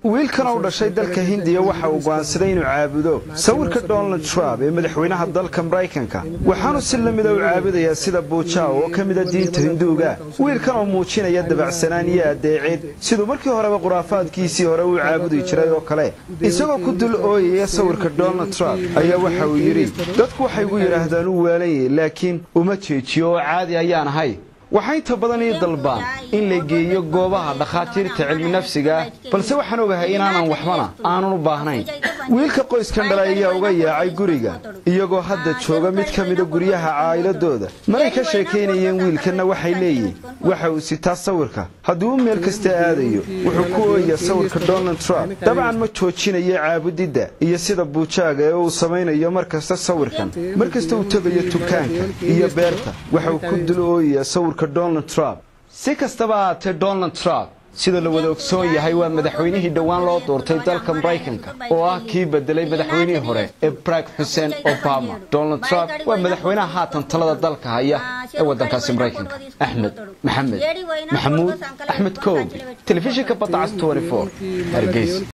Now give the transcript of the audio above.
wiilkan u dhashay dalka hindiya waxa uu go'aansaday inuu caabudo sawirka donald trump ee madaxweynaha dalka maraykanka waxaanu si lamida u caabudayaa sida buujaa oo ka mida diinta hinduuga wiilkan oo muujinaya dabacsanaan iyo addeecid siduu markii horeba khuraafaadkiisii hore uu caabudi jiray oo kale isagoo ku dul ooyaya sawirka donald trump ayaa waxa uu yidhi dadku waxay gu yidhaahdaan u waalayay laakiin uma jeejiyo oo caadi ayaan ahay waxaa inta badan ii dalbaan in la geeyo goobaha dhakhaatiirta cilmi nafsiga ah balse waxaan ogahay inaanan waxbana aanan u baahnayn wiilka qoyskan dhalay ayaa uga yaacay guriga iyagoo hadda jooga mid ka mida guryaha caa'iladooda maray ka sheekaynayeen wiilkanna waxay leeyihin waxa uu sitaa sawirka hadduu u meel kasta aadayo wuxuu ku ooyaa sawirka donald trump dabcan ma joojinayo caabudidda iyo sida buujaaga ee uu samaynayo mar kasta sawirkan mar kasta uu tegayo tukaanka iyo beerta waxa uu ku dul ooyayaa sawirka donald trump si kastaba ahaatee donald trump sida la wada ogsoon yahay waa madaxweynihii dhowaan loo doortay dalka maraykanka oo ah kii bedelay madaxweynihii hore ee barag xuseen obama donald trump waa madaxweynaha haatan talada dalka haya ee waddankaasi maraykanka axmed maxamed maxamuud axmed koobi telefishinka badda cas hargeysa